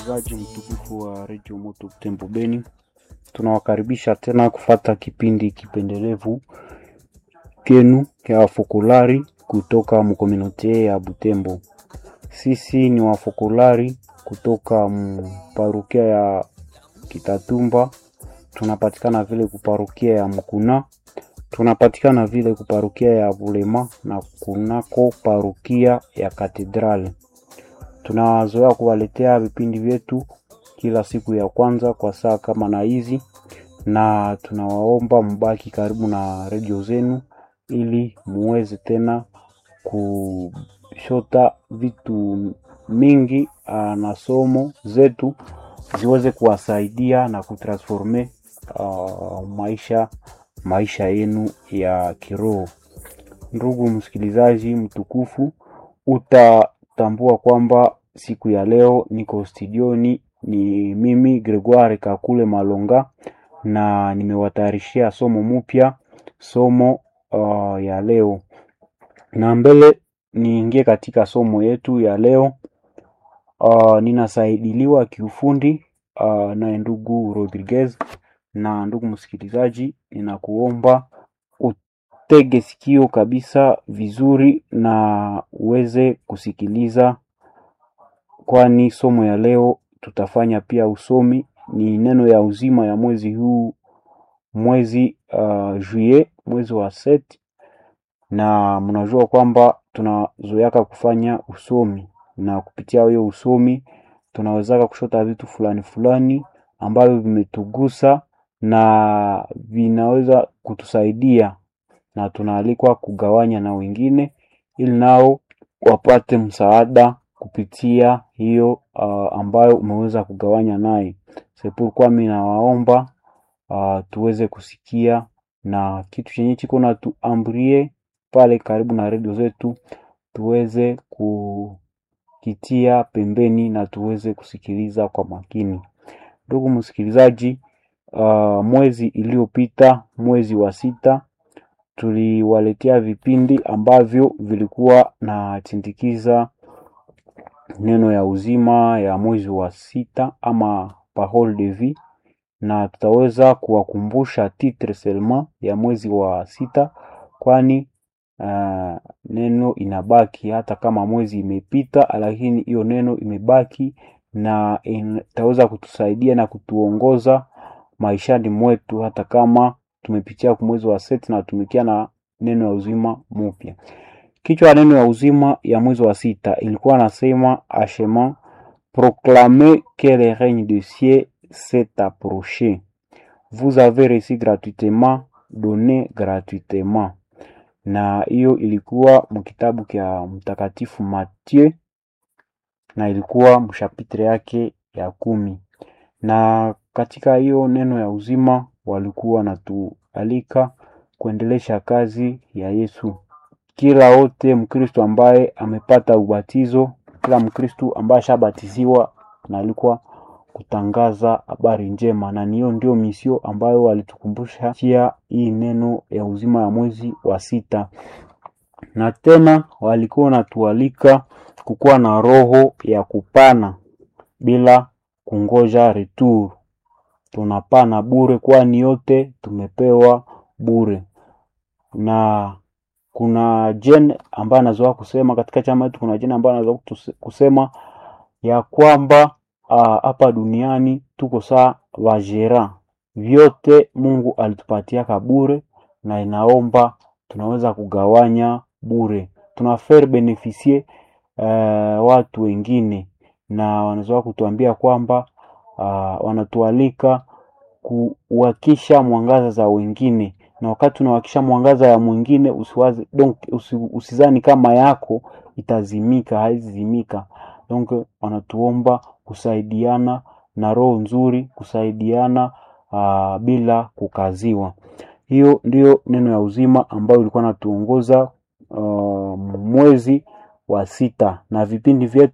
msikilizaji mtukufu wa redio Moto Tembo Beni, tunawakaribisha tena kufata kipindi kipendelevu kenu ya wafokolari kutoka mkomunote ya Butembo. Sisi ni wafokolari kutoka mparukia ya Kitatumba, tunapatikana vile kuparukia ya Mkuna, tunapatikana vile kuparukia ya Bulema na kunako parukia ya Katedrali. Tunazoea kuwaletea vipindi vyetu kila siku ya kwanza kwa saa kama na hizi, na tunawaomba mbaki karibu na redio zenu ili muweze tena kushota vitu mingi aa, na somo zetu ziweze kuwasaidia na kutransforme uh, maisha maisha yenu ya kiroho. Ndugu msikilizaji mtukufu, utatambua kwamba siku ya leo niko studioni, ni mimi Gregoire Kakule Malonga, na nimewatayarishia somo mpya, somo uh, ya leo. Na mbele niingie katika somo yetu ya leo, uh, ninasaidiliwa kiufundi uh, naye ndugu Rodriguez. Na ndugu msikilizaji, ninakuomba utege sikio kabisa vizuri na uweze kusikiliza, kwani somo ya leo tutafanya pia usomi. Ni neno ya uzima ya mwezi huu, mwezi uh, juillet, mwezi wa set, na mnajua kwamba tunazoeaka kufanya usomi, na kupitia hiyo usomi tunawezaka kushota vitu fulani fulani ambavyo vimetugusa na vinaweza kutusaidia na tunaalikwa kugawanya na wengine ili nao wapate msaada kupitia hiyo uh, ambayo umeweza kugawanya naye. Sepurkwa mimi nawaomba uh, tuweze kusikia na kitu chenye chiko na tuambrie pale karibu na redio zetu tuweze kukitia pembeni na tuweze kusikiliza kwa makini. Ndugu msikilizaji, uh, mwezi iliyopita, mwezi wa sita, tuliwaletea vipindi ambavyo vilikuwa na chindikiza neno ya uzima ya mwezi wa sita ama parole de vie, na tutaweza kuwakumbusha titre seulement ya mwezi wa sita, kwani uh, neno inabaki hata kama mwezi imepita, lakini hiyo neno imebaki na itaweza kutusaidia na kutuongoza maishani mwetu hata kama tumepitia kwa mwezi wa seti na tumekia na neno ya uzima mpya. Kichwa ya neno ya uzima ya mwezi wa sita ilikuwa nasema achement proclamer que le règne de ciel s'est approché vous avez reçu gratuitement donné gratuitement, na hiyo ilikuwa mkitabu kya mtakatifu Mathieu na ilikuwa mshapitre yake ya kumi na katika hiyo neno ya uzima walikuwa natualika kuendelesha kazi ya Yesu. Kila wote Mkristo ambaye amepata ubatizo, kila Mkristo ambaye ashabatiziwa na alikuwa kutangaza habari njema, na niyo ndio misio ambayo walitukumbusha chia hii neno ya uzima ya mwezi wa sita, na tena walikuwa wanatualika kukuwa na roho ya kupana bila kungoja retour. Tunapana bure, kwani yote tumepewa bure. Na kuna jene ambaye anazoea kusema katika chama yetu, kuna jene ambaye anazoea kusema ya kwamba hapa uh, duniani tuko saa vajera, vyote Mungu alitupatia bure, na inaomba tunaweza kugawanya bure, tuna faire beneficie uh, watu wengine na wanazoea kutuambia kwamba uh, wanatualika kuwakisha mwangaza za wengine, na wakati unawakisha mwangaza ya mwingine usiwaze, donc usi, usizani kama yako itazimika, haizimika. Donc wanatuomba kusaidiana na roho nzuri, kusaidiana uh, bila kukaziwa. Hiyo ndiyo neno ya uzima ambayo ilikuwa natuongoza uh, mwezi wa sita, na vipindi vyetu